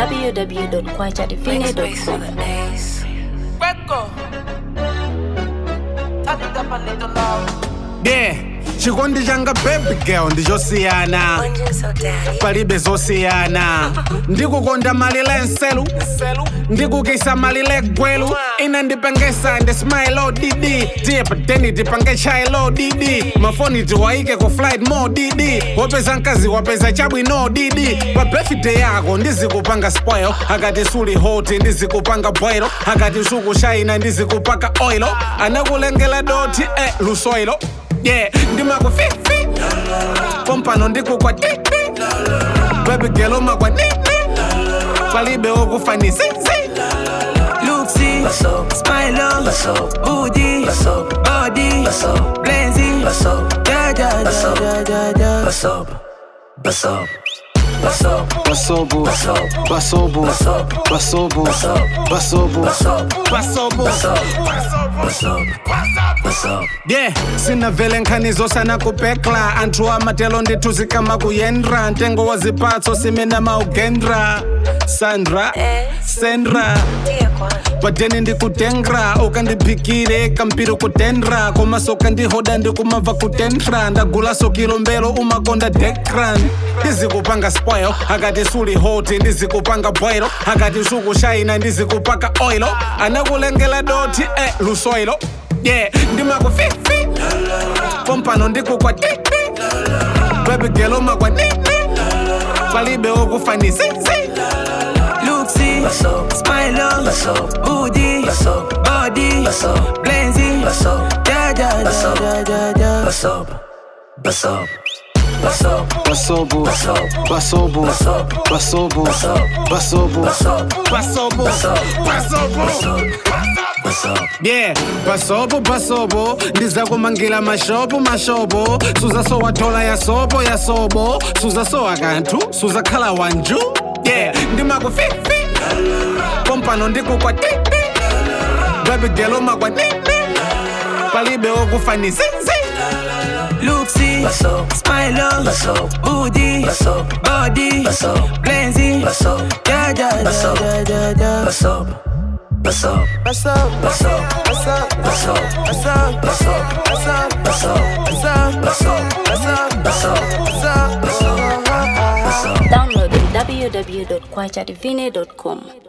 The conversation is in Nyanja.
www.kwajadivine.com. Record. Turn it up a little loud. yeah chikondi changa baby girl ndichosiyana palibe zosiyana ndikukonda malile nselu ndikukisa malile gwelu ina ndipengesa ndi smile odidi tiye pateni tipange chailo didi mafoni tiwaike ku flight mo didi wapeza mkazi wapeza chabwino didi pa birthday yako ndizikupanga spoil akati suli hoti ndizikupanga boilo akati sukushaina ndizikupaka oilo anakulengela doti eh, lusoilo yeah ndimakufifi pompano ndikukwatiti baby girl umakwanini palibe okufanisizi Luxy, smile on, booty, body, blazy, da da da da da da. Basobo, basobo, basobo, basobo, pasobo yeah sinavele nkhanizo sana kupekla anthu amatelo ndithuzikama kuyendra ntengo wa zipatso simena maugendra sandra sendra padeni ndikutengra ukandiphikire kampiri kutendra komaso kandihoda ndikumabva kutendra ndagulaso kilombero umakonda dekran ndizikupanga spoil akati suli hoti ndizikupanga boilo akati sukushaina ndizikupaka oilo anakulengela doti eh, lusoilo yeah ndimakufifi pompano ndikukwatiti baby girl umakwanini palibe okufanisizi Luxy, smile on, booty, body, blazy, da da da da da da. basobo, basobo, basobo, basobo, pasobo yeah pasopo pasopo ndizakumangira mashopo mashopo suzasowathola yasopo yasobo suzasowa kanthu suzakhala wanju yeah ndimakufifi pompano ndikukwatiti baby girl umakwanini palibe okufanisizi Luxy, smile on, booty, body, blazy, da da da da da da. Download www.kwajadivine.com.